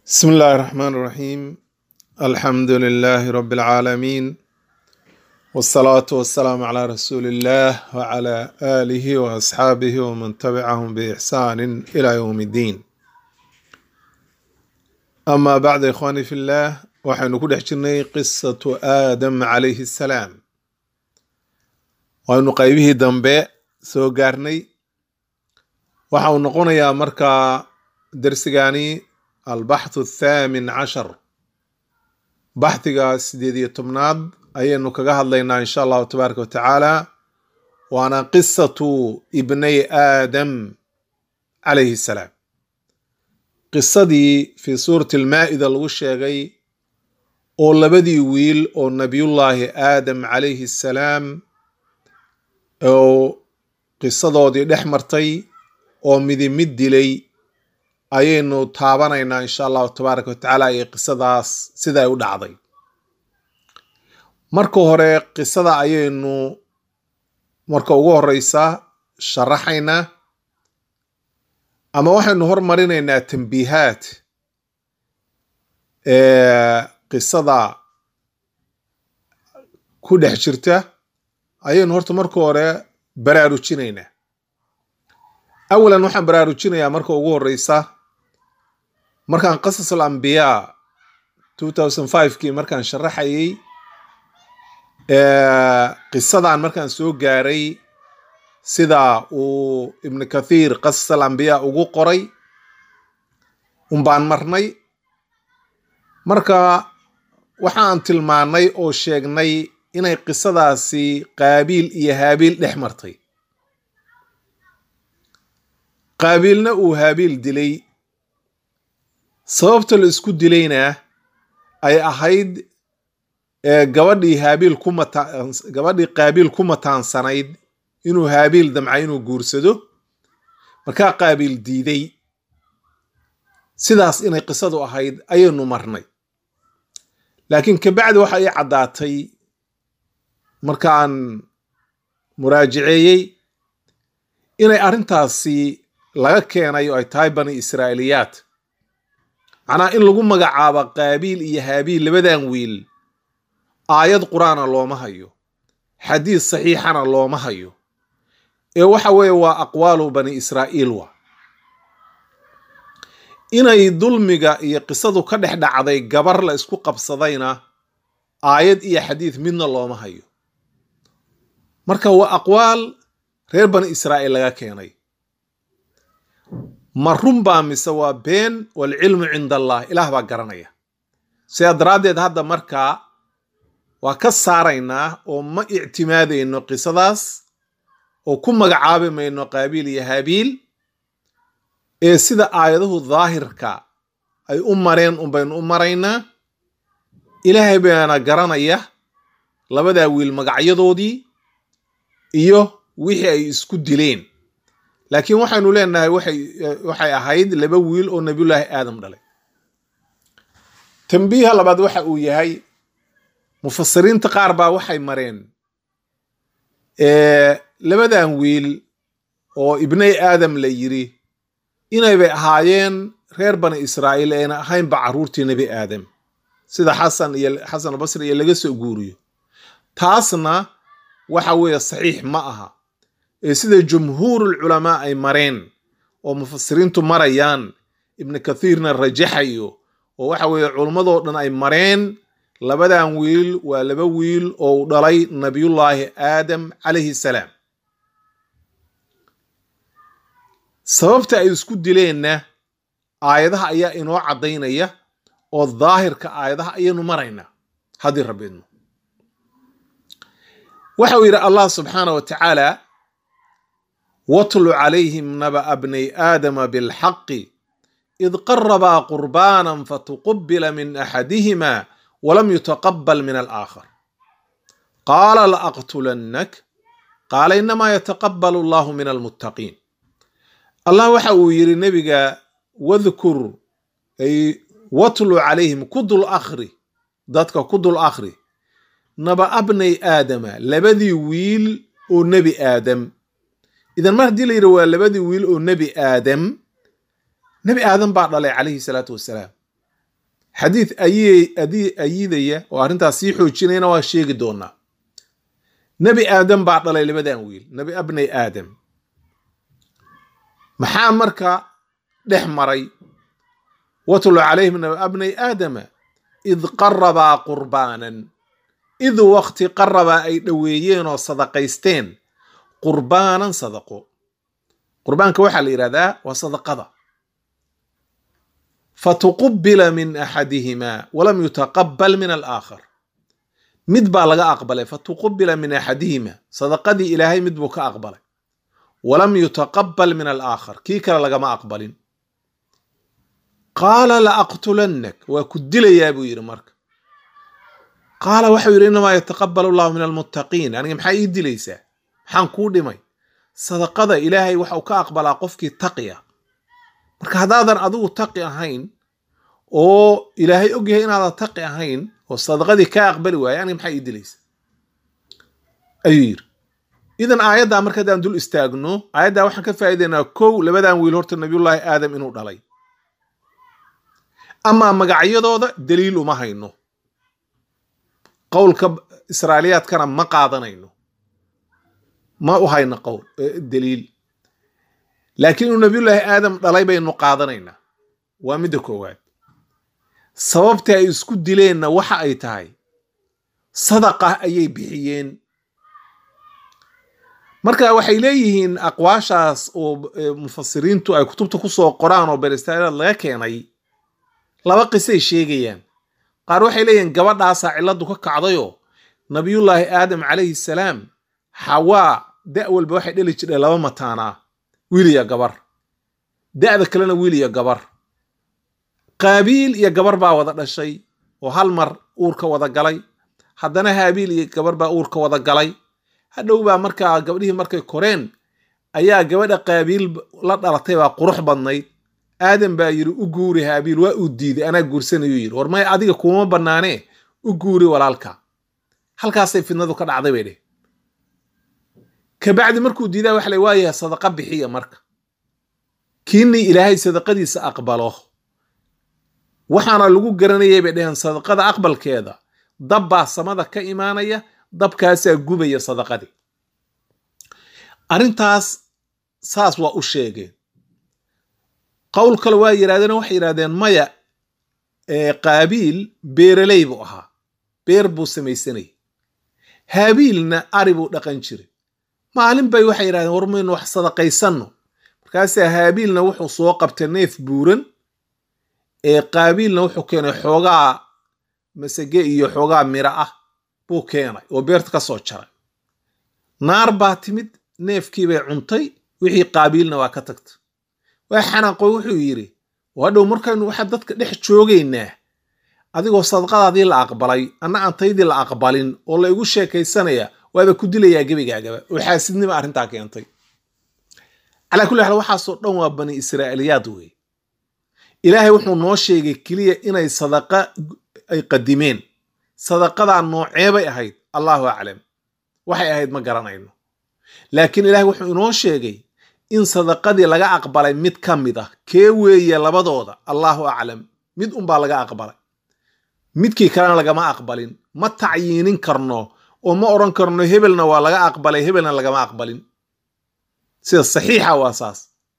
بسم الله الرحمن الرحيم الحمد لله رب العالمين والصلاة والسلام على رسول الله وعلى آله وأصحابه ومن تبعهم بإحسان إلى يوم الدين أما بعد إخواني في الله waxaynu ku dhex jirnay qisatu aadam calayhi salaam waynu qaybihii dambe soo gaarnay waxa uu noqonayaa markaa dersigani albaxthu athaamin cashar baxdiga sideed iyo tobnaad ayaynu kaga hadlaynaa insha allahu tabaaraka wa tacaala waana qisatu ibnay aadam calayhi salaam qisadii fii suurati almaa'ida lagu sheegay oo labadii wiil oo nabiyullaahi aadam calayhi salaam oo qisadoodii dhex martay oo midi mid dilay ayaynu taabanaynaa insha allahu tabaaraka wa tacaala iyo qisadaas siday u dhacday marka hore qisada ayaynu marka ugu horeysa sharaxaynaa ama waxaynu hormarinaynaa tambiihaad qisada ku dhex jirta ayaynu horta marka hore baraarujinaynaa awalan waxaan baraarujinayaa marka ugu horeysa markaan qasas al ambiyaa two thousand five-kii markaan sharaxayay qisadan markaan soo gaaray sida uu ibnu kathiir qasas al ambiyaa ugu qoray unbaan marnay marka waxaan tilmaanay oo sheegnay inay qisadaasi qaabiil iyo haabiil dhex martay qaabiilna uu haabiil dilay sababta la isku dilayna ay ahayd gabadhii haabiil ku mata gabadhii qaabiil ku mataansanayd inuu haabiil damca inuu guursado markaa qaabiil diiday sidaas inay qisadu ahayd ayaynu marnay laakiin kabacdi waxa ii caddaatay markaan muraajiceeyey inay arrintaasi laga keenay oo ay tahay bani israa'iiliyaad macnaa in lagu magacaabo qaabiil iyo haabiil labadan wiil aayad qur-aana looma hayo xadiis saxiixana looma hayo ee waxa weeye waa aqwaalu bani israa'iil wa inay dulmiga iyo qisadu ka dhex dhacday gabar la isku qabsadayna aayad iyo xadiid midna looma hayo marka waa aqwaal reer bani israa'iil laga keenay ma run baa mise waa been waalcilmu cinda allah ilaah baa garanaya sidaa daraaddeed hadda markaa waa ka saaraynaa oo ma ictimaadayno qisadaas oo ku magacaabi mayno qaabiil iyo haabiil ee sida aayadahu daahirka ay u mareen unbaynu u maraynaa ilaahay baana garanaya labadaa wiil magacyadoodii iyo wixii ay isku dileen laakiin waxaynu leenahay waxay waxay ahayd laba wiil oo nabiyullaahi aadam dhalay tambiiha labaad waxa uu yahay mufasiriinta qaar baa waxay mareen labadan wiil oo ibnay aadam la yiri inaybay ahaayeen reer bani israa'iil ayna ahaynba carruurtii nebi aadam sida xasan iyo xasan albasri iyo laga soo guuriyo taasna waxa weeye saxiix ma aha ee sida jumhuurul culamaa ay mareen oo mufasiriintu marayaan ibnu kathiirna rajaxayo oo waxa weeye culummadoo dhan ay mareen labadan wiil waa laba wiil oo u dhalay nabiyullaahi aadam calayhi salaam sababta ay isku dileenna aayadaha ayaa inoo caddaynaya oo daahirka aayadaha ayaynu maraynaa haddii rabbiidno waxa uu yidhi allah subxaana wa tacaala watlu calayhim naba'a bnay aadama bilxaqi id qarabaa qurbaanan fatuqubila min axadihima walam yutaqabal min alaakhar qaala laaqtulannak qaala inamaa yataqabalu allahu min almuttaqiin allah waxa uu yidhi nebiga wadkur ay watlu calayhim ku dul akhri dadka ku dul akhri naba'a bnay aadama labadii wiil oo nebi aadam idan mar haddii la yidhi waa labadii wiil oo nebi aadam nebi aadam baa dhalay calayhi salaatu wasalaam xadiid ayidaya oo arrintaas sii xoojinayna waa sheegi doonaa nebi aadam baa dhalay labadan wiil nebi abnay aadam maxaa marka dhex maray watlu calayhim naba abnay aadama id qarabaa qurbaanan id waqti qarabaa ay dhoweeyeen oo sadaqaysteen qurbaanan sadaqo qurbaanka waxaa la yidhahdaa waa sadaqada fatuqubila min axadihimaa walam yutaqabal min alaakhar mid baa laga aqbalay fatuqubila min axadihima sadaqadii ilaahay mid buu ka aqbalay walam yutaqabal min alaakhar kii kale lagama aqbalin qaala la aqtulannak waa ku dilayaa buu yidhi marka qaala waxau yidhi inamaa yataqabal allahu min almuttaqiin aniga maxaa ii dilaysaa maxaan kuu dhimay sadaqada ilaahay waxau ka aqbalaa qofkii taqiya marka haddaadan adigu taqi ahayn oo ilaahay ogyahay inaadan taqi ahayn oo sadaqadii kaa aqbali waaya aniga maxaa ii dilaysa ayuu yidhi idan aayaddaa marka haddaan dul istaagno aayaddaa waxaan ka faa'idaynaa kow labadan wiil horta nabiyullaahi aadam inuu dhalay amaa magacyadooda daliil uma hayno qowlka israailiyaadkana ma qaadanayno ma u hayno qowl daliil laakiin inuu nabiyullaahi aadam dhalay baynu qaadanaynaa waa midda koowaad sababta ay isku dileenna waxa ay tahay sadaqa ayay bixiyeen marka waxay leeyihiin aqwaashaas oo mufasiriintu ay kutubta ku soo qoraan oo beristaalaad laga keenay laba qisay sheegayaan qaar waxay leeyihiin gabadhaasaa cilladdu ka kacdayoo nabiyullaahi aadam calayhi salaam xawaa da' walba waxay dheli jireen laba mataanaa wiil iyo gabar da'da kalena wiil iyo gabar qaabiil iyo gabar baa wada dhashay oo hal mar uurka wada galay haddana haabiil iyo gabar baa uurka wada galay hadhow baa markaa gabdhihii markay koreen ayaa gabadha qaabiil la dhalatay baa qurux badnayd aadan baa yidhi u guuri haabiil waa uu diiday anaa guursanayuu yidhi war may adiga kuuma bannaanee u guuri walaalka halkaasay fidnadu ka dhacday bay dheh kabacdi markuu diidaa waxa la waayaha sadaqa bixiya marka kiinii ilaahay sadaqadiisa aqbalo waxaana lagu garanayay bay dheheen sadaqada aqbalkeeda dab baa samada ka imaanaya dabkaasaa gubaya sadaqadii arrintaas saas waa u sheegeen qowl kale waa yidhahdeen waxay yidhahdeen maya qaabiil beeraley buu ahaa beer buu samaysanayay haabiilna ari buu dhaqan jiray maalin bay waxay yidhahdeen war maynu wax sadaqaysanno markaasaa haabiilna wuxuu soo qabtay neef buuran ee qaabiilna wuxuu keenay xoogaa masage iyo xoogaa miro ah buu keenay oo beerta ka soo jaray naar baa timid neefkii bay cuntay wixii qaabiilna waa ka tagtay waa xanaaqoy wuxuu yidhi hadhow markaynu waxaa dadka dhex joogaynaa adigoo sadaqadaadii la aqbalay anna aan taydii la aqbalin oo la igu sheekaysanaya waaba ku dilayaa gebigaagaba oo xaasidnima arrintaa keentay calaa kulli xaal waxaasoo dhan waa bani israa'iiliyaad wey ilaahay wuxuu noo sheegay keliya inay sadaqa ay qadimeen sadaqadaa nooceebay ahayd allahu aclam waxay ahayd ma garanayno laakiin ilaahay wuxuu inoo sheegay in sadaqadii laga aqbalay mid ka mid ah kee weeye labadooda allahu aclam mid unbaa laga aqbalay midkii kalena lagama aqbalin ma tacyiinin karno oo ma odhan karno hebelna waa laga aqbalay hebelna lagama aqbalin sida saxiixa waa saas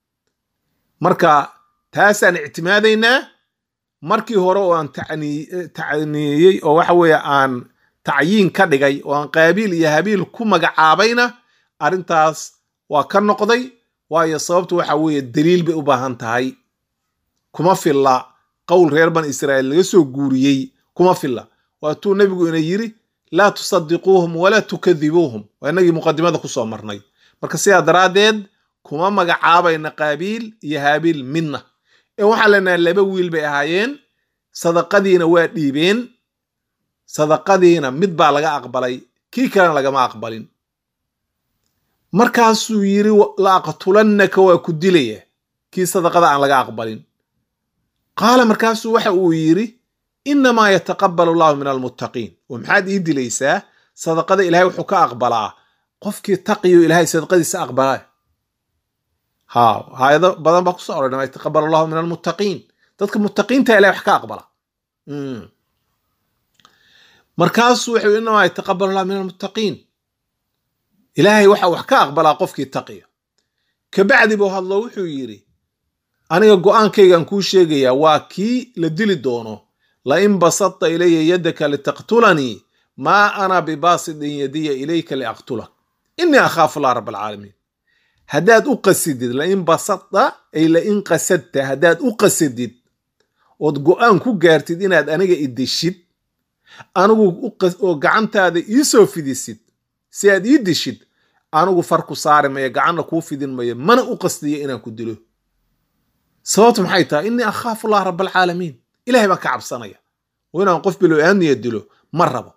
marka taasaan ictimaadaynaa markii hore oo aan tacniiyey oo waxa weeye aan tacyiin ka dhigay oo aan qaabiil iyo habiil ku magacaabayna arrintaas waa ka noqday waayo sababtu waxa weeye daliil bay u baahan tahay kuma filla qowl reer ban israa'iil laga soo guuriyey kuma filla waatuu nebigu ina yiri laa tusadiquuhum walaa tukadibuuhum waa inagii muqadimada ku soo marnay marka sidaa daraaddeed kuma magacaabayna qaabiil iyo haabiil midna ee waxaan leenahay laba wiil bay ahaayeen sadaqadiina waa dhiibeen sadaqadiina mid baa laga aqbalay kii kalena lagama aqbalin markaasuu yiri la aqtulannaka waa ku dilaya kii sadaqada aan laga aqbalin qaala markaasuu waxa uu yidhi innamaa yataqabal allahu min almuttaqiin oo maxaad ii dilaysaa sadaqada ilahay wuxuu ka aqbalaa qofkii taqiyo ilahay sadaqadiisa aqbalaa ha haayado badan baa kusoo oran yataqabal allahu min almuttaqiin dadka muttaqiinta ilahay wax ka aqbala markaasuu wuxuu inamaa yataqabal allah min almuttaqiin ilaahay waxa wax ka aqbalaa qofkii taqiya kabacdi buu hadlo wuxuu yidhi aniga go-aankaygan kuu sheegayaa waa kii la dili doono lain basadta ilaya yadaka litaqtulanii maa ana bibaasidin yadiya ilayka liaqtulak inii akhaafu allah rab alcaalamiin haddaad u qasidid lain basadta ay lain qasadta haddaad u qasadid ood go-aan ku gaartid inaad aniga idishid anigu oo gacantaada iisoo fidisid si aad ii dishid anigu far ku saari mayo gacanna kuu fidin mayo mana u qasdiyo inaan ku dilo sababtu maxay tahay inii akhaafu allah rab alcaalamiin ilahay baan ka cabsanaya oo inaan qof bilo-aaniya dilo ma rabo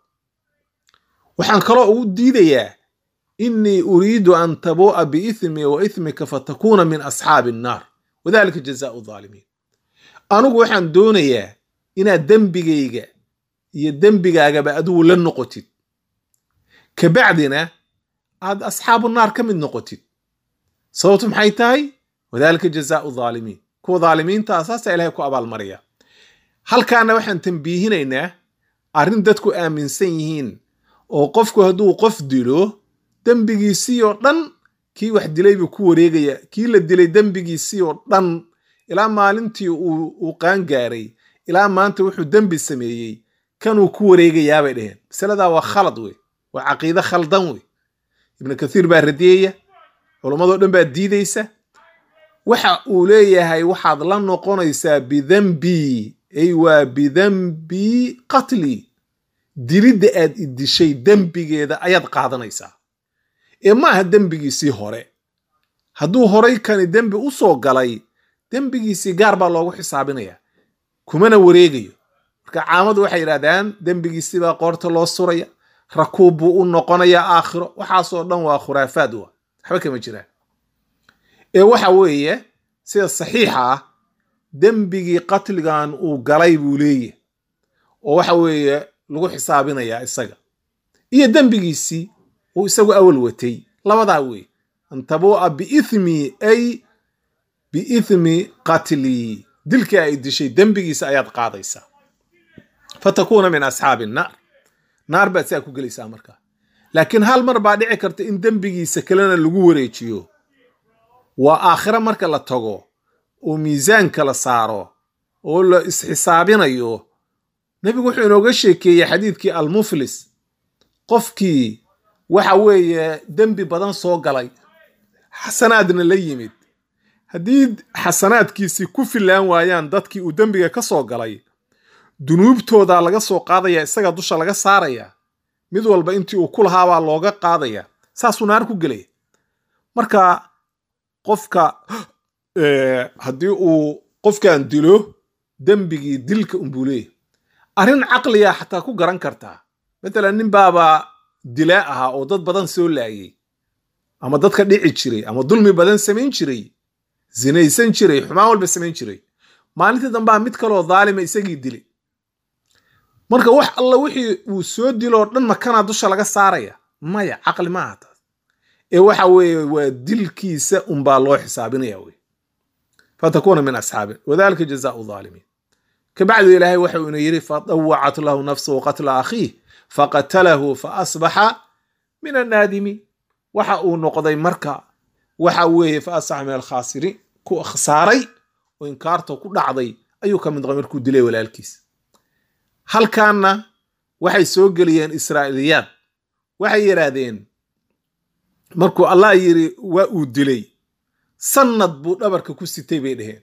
waxaan kaloo ugu diidayaa inii uriidu an tabuu'a biithmi wa ithmika fatakuuna min asxaabi annaar wadalika jazaau dhaalimiin anigu waxaan doonayaa inaad dembigayga iyo dembigaagaba adigu la noqotid kabacdina aad asxaabu naar ka mid noqotid sababtu maxay tahay wadalika jazaau dhaalimiin kuwa dhaalimiintaa saasaa ilahay ku abaalmaraya halkaana waxaan tambiihinaynaa arrin dadku aaminsan yihiin oo qofku hadduu qof dilo dembigiisii oo dhan kii wax dilay buu ku wareegaya kii la dilay dembigiisii oo dhan ilaa maalintii uu qaangaaray ilaa maanta wuxuu dembi sameeyey kanuu ku wareegayaabay dheheen masaladaa waa khalad wey waa caqiide khaldan wey ibnu kathiir baa radiyaya culammadoo dhan baa diidaysa waxa uu leeyahay waxaad la noqonaysaa bidembii ay waa bidembii qatlii dilidda aad idishay dembigeeda ayaad qaadanaysaa ee ma aha dembigiisii hore hadduu horay kani dembi u soo galay dembigiisii gaar baa loogu xisaabinaya kumana wareegayo marka caamadu waxay yidhahdaan dembigiisii baa qoorta loo suraya rakuub buu u noqonayaa aakhiro waxaasoo dhan waa khuraafaad wa waxba kama jiraan ee waxa weeye sida saxiixa ah dembigii qatligan uu galay buu leeyahy oo waxa weeye lagu xisaabinayaa isaga iyo dembigiisii uu isagu awal watay labadaa weeye an tabuu'a biithmi ay biithmi qatlii dilkii ay dishay dembigiisa ayaad qaadaysaa fatakuuna min asxaabi naar naar baad siaa ku gelaysaa markaa laakiin hal mar baa dhici karta in dembigiisa kalena lagu wareejiyo waa aakhiro marka la tago oo miisaanka la saaro oo la isxisaabinayo nebigu wuxuu inooga sheekeeyey xadiidkii almuflis qofkii waxa weeye dembi badan soo galay xasanaadna la yimid haddii xasanaadkiisii ku fillaan waayaan dadkii uu dembiga ka soo galay dunuubtooda laga soo qaadaya isaga dusha laga saaraya mid walba intii uu ku lahaabaa looga qaadaya saasuu naar ku gelaya marka qofka haddii uu qofkan dilo dembigii dilka unbuu leeyahy arrin caqliga xataa ku garan kartaa matalan nin baaba dilaa ahaa oo dad badan soo laayay ama dadka dhici jiray ama dulmi badan samayn jiray zinaysan jiray xumaan walba samayn jiray maalintii dambaa mid kaloo dhaalima isagii dilay marka wax alla wixii uu soo diloo dhan makanaa dusha laga saaraya maya caqli maaha taas ee waxa weeye waa dilkiisa unbaa loo xisaabinaya wey fatakuuna min asxaabi wadalika jazaau dhaalimiin kabacdu ilaahay waxa uu ina yidhi fadawacat lahu nafsuhu qatla akhiih faqatalahu faasbaxa min annaadimiin waxa uu noqday marka waxa weeye faasbaxa min alkhaasiriin ku khasaaray oo inkaarta ku dhacday ayuu ka mid noqday markuu dilay walaalkiis halkaanna waxay soo geliyeen israa'iiliyaad waxay yidhaahdeen markuu allah yidhi waa uu dilay sannad buu dhabarka ku sitay bay dhaheen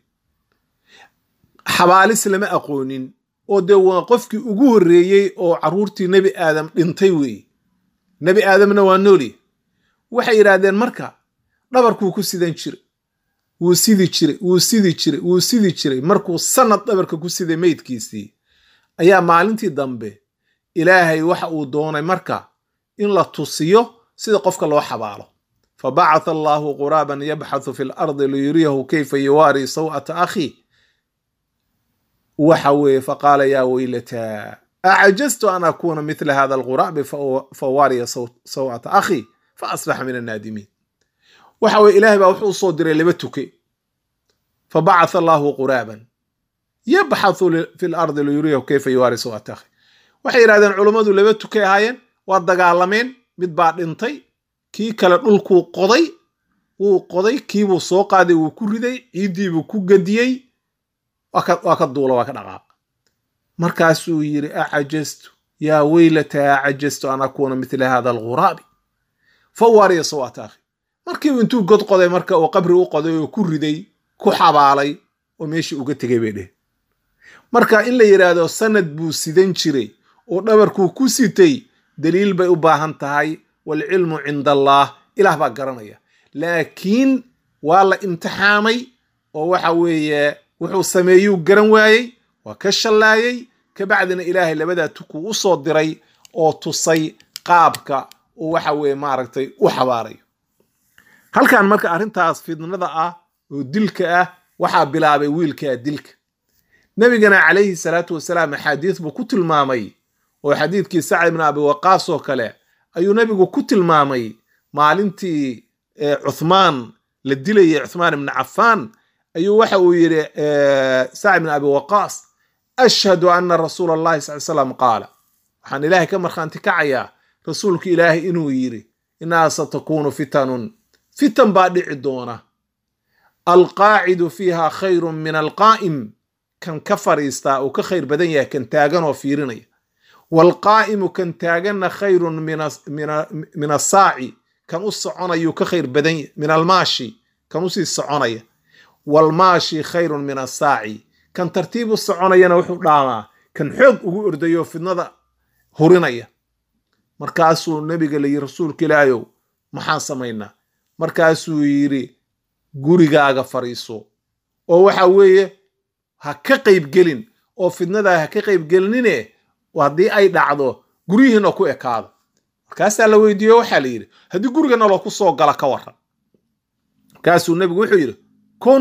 xabaalis lama aqoonin oo dee waa qofkii ugu horreeyey oo carruurtii nebi aadam dhintay weeye nebi aadamna waa noolya waxay yidhaahdeen marka dhabarkuu ku sidan jiray wuu sidi jiray wuu sidi jiray wuu sidi jiray markuu sannad dhabarka ku siday meydkiisii ayaa maalintii dambe ilaahay waxa uu doonay marka in la tusiyo sida qofka loo xabaalo fabacatha allaahu quraaban yabxathu fi lardi liyuriyahu kayfa yuwaari saw'ata akhii waxa weeye faqaala yaa weylataa acajaztu an akuuna mithla hada alquraabi fawaariya saw'ata akhii faasbaxa min annaadimiin waxa weye ilaahay baa wuxuu usoo diray laba tuke fabacatha allaahu quraaban yabxathu fi lardi liyuriyahu kayfa yuwaarisu atakhi waxay yidhahdeen culummadu laba tukay ahaayeen waa dagaalameen mid baa dhintay kii kale dhulkuu qoday wuu qoday kiibuu soo qaaday wuu ku riday ciiddiibuu ku gediyey waa ka duula waa ka dhaqaaq markaasuu yidhi acajastu yaa weylata acajastu an akuuna mithla hada alguraabi fa waariya sawata akhi markiibu intuu god qoday marka uu qabri u qoday oo ku riday ku xabaalay oo meeshii uga tegay bay dheh marka in la yidhaahdo sanad buu sidan jiray oo dhabarkuu ku sitay daliil bay u baahan tahay waalcilmu cinda allaah ilaah baa garanaya laakiin waa la imtixaamay oo waxa weeye wuxuu sameeyuu garan waayey waa ka shallaayey kabacdina ilaahay labadaa tukuu u soo diray oo tusay qaabka uu waxa weeye maaragtay u xabaarayo halkan marka arrintaas fidnada ah oo dilka ah waxaa bilaabay wiilkaa dilka nebigana calayhi salaatu wasalaam axaadiis buu ku tilmaamay oo xadiidkii sacd ibn abi waqaas oo kale ayuu nebigu ku tilmaamay maalintii cuthmaan la dilayay cuthmaan ibni cafaan ayuu waxa uu yidhi sacd ibn abi waqaas ashhadu ana rasuula allahi sal slam qaala waxaan ilaahay ka markhaanti kacayaa rasuulku ilaahay inuu yidhi innaha satakunu fitanun fitan baa dhici doona alqaacidu fiiha khayrun min alqaa'im kan ka fadhiistaa uu ka khayr badan yahay kan taagan oo fiirinaya waalqaa'imu kan taaganna khayrun min asaaci kan u soconayuu ka khayr badan yahay min almaashi kan usii soconaya waalmaashi khayrun min asaaci kan tartiib u soconayana wuxuu dhaamaa kan xoog ugu ordayo fidnada hurinaya markaasuu nebiga la yidhi rasuulka ilaahayow maxaan samaynaa markaasuu yidhi gurigaaga fadhiiso oo waxa weeye ha ka qaybgelin oo fidnadaa ha ka qaybgelinine haddii ay dhacdo guryihiina ku ekaado markaasaa la weydiiyo waxaa la yidhi haddii guriga naloo ku soo gala ka waran markaasuu nebigu wuxuu yidhi kun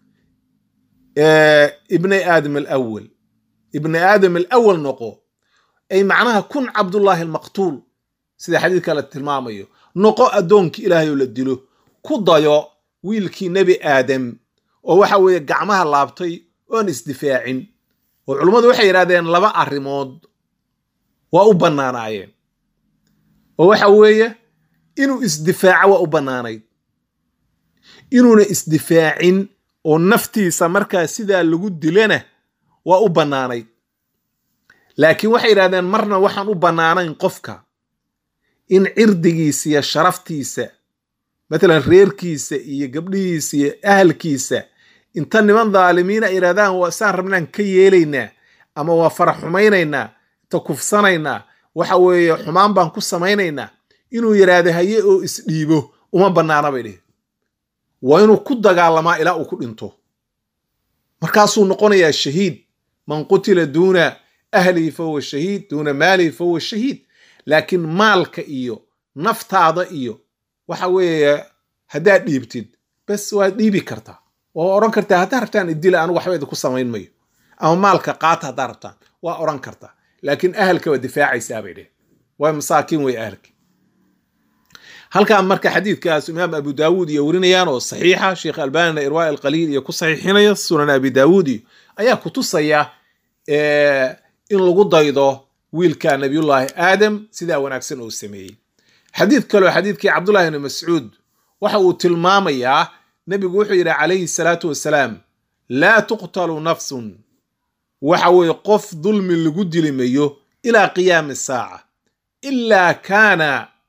ibni aadam alawal ibni aadam alawal noqo ay macnaha kun cabdullaahi almaqtuul sida xadiidka la tilmaamayo noqo addoonkii ilaahay oo la dilo ku dayo wiilkii nebi aadam oo waxa weeye gacmaha laabtay oon isdifaacin oo culummadu waxay yidhahdeen laba arrimood waa u bannaanaayeen oo waxa weeye inuu isdifaaco waa u bannaanayd inuuna isdifaacin oo naftiisa markaa sidaa lagu dilana waa u bannaanayd laakiin waxay yidhahdeen marna waxaan u bannaanayn qofka in cirdigiisa iyo sharaftiisa matalan reerkiisa iyo gabdhihiisa iyo ahalkiisa inta niman dhaalimiina ay yidhahdaan waa saan rabnaan ka yeelaynaa ama waa farax xumaynaynaa inta kufsanaynaa waxa weeye xumaan baan ku samaynaynaa inuu yidhaahdo haye oo isdhiibo uma bannaana bay dhihi waa inuu ku dagaalamaa ilaa uu ku dhinto markaasuu noqonayaa shahiid man qutila duuna ahlihi fahuwa shahiid duuna maalihi fahuwa shahiid laakiin maalka iyo naftaada iyo waxa weeye haddaad dhiibtid bes waad dhiibi kartaa waa odhan kartaa haddaa rabtaan idila anigu waxba idinku samayn mayo ama maalka qaata haddaa rabtaan waa odhan kartaa laakiin ahalka waa difaacaysaa bay dheh waa masaakiin wey ahalki halkan marka xadiidkaas imaam abu daawuud iyo werinayaan oo saxiixa sheekh albanina irwaa alqaliil iyo ku saxiixinaya sunan abi daawuud iyo ayaa ku tusaya in lagu daydo wiilka nabiyullaahi aadam sidaa wanaagsan oo sameeyey xadiid kaleo xadiidkii cabdullahi ibni mascuud waxa uu tilmaamayaa nebigu wuxuu yidhi calayhi salaatu wasalaam laa tuqtalu nafsun waxa weeye qof dulmi lagu dili mayo ilaa qiyaami saaca ilaa kaana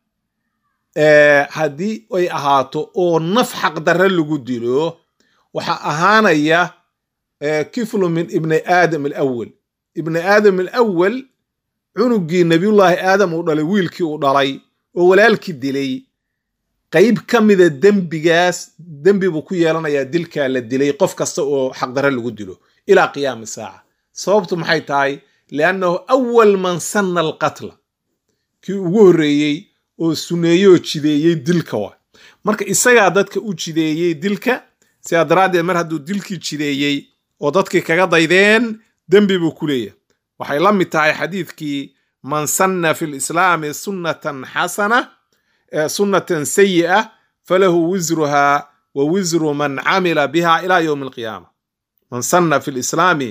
haddii ay ahaato oo naf xaqdarre lagu dilo waxaa ahaanaya kiflu min ibni aadam alawal ibni aadam alawal cunugii nabiyullaahi aadam uu dhalay wiilkii uu dhalay oo walaalkii dilay qayb ka mida dembigaas dembi buu ku yeelanayaa dilkaa la dilay qof kasta oo xaqdarre lagu dilo ilaa qiyaami saaca sababtu maxay tahay liannahu awal man sanna alqatla kii ugu horreeyey oo suneeyey oo jideeyey dilka waa marka isagaa dadka u jideeyey dilka sidaa daraaddeed mar hadduu dilkii jideeyey oo dadkii kaga daydeen dembi buu ku leeyahay waxay la mid tahay xadiidkii man sanna fi lislaami sunnatan xasana sunnatan sayi'a falahu wisruha wa wisru man camila biha ila yowmi alqiyaama man sanna fi lislaami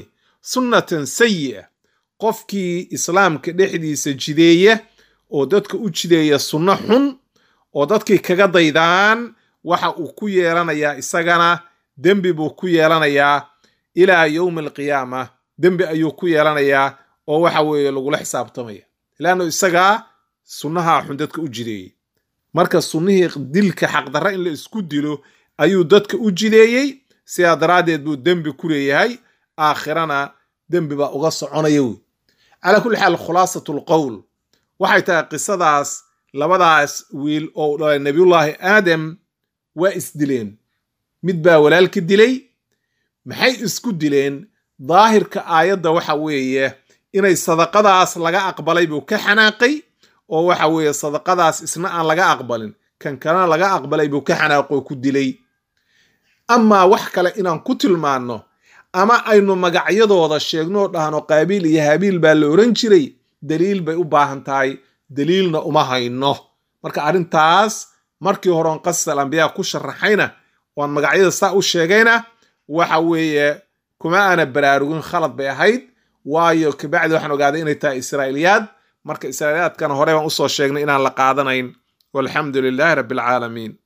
sunnatan sayi'a qofkii islaamka dhexdiisa jideeya oo dadka u jideeya sunno xun oo dadkii kaga daydaan waxa uu ku yeelanayaa isagana dembi buu ku yeelanayaa ilaa yowmi alqiyaama dembi ayuu ku yeelanayaa oo waxa weeye lagula xisaabtamaya ilaannu isagaa sunnaha xun dadka u jideeyey marka sunnihii dilka xaqdarra in la isku dilo ayuu dadka u jideeyey sidaa daraaddeed buu dembi ku leeyahay aakhirana dembi baa uga soconaya wey calaa kulli xaal khulaasatu lqowl waxay tahay qisadaas labadaas wiil oo dhalay nabiyullaahi aadam waa isdileen mid baa walaalka dilay maxay isku dileen daahirka aayadda waxa weeye inay sadaqadaas laga aqbalay buu ka xanaaqay oo waxa weeye sadaqadaas isna aan laga aqbalin kan kalena laga aqbalay buu ka xanaaqoo ku dilay amaa wax kale inaan ku tilmaanno ama aynu magacyadooda sheegnoo dhahno qaabiil iyo habiil baa la oran jiray daliil bay u baahan tahay daliilna uma hayno marka arrintaas markii horeon qasas al ambiyaa ku sharaxayna oan magacyada saa u sheegayna waxa weeye kuma aana baraarugin khalad bay ahayd waayo kabacdi waxaan ogaaday inay tahay israa'iiliyaad marka israa'iiliyaadkana hore baan usoo sheegnay inaan la qaadanayn walxamdu lilaahi rabbi alcaalamiin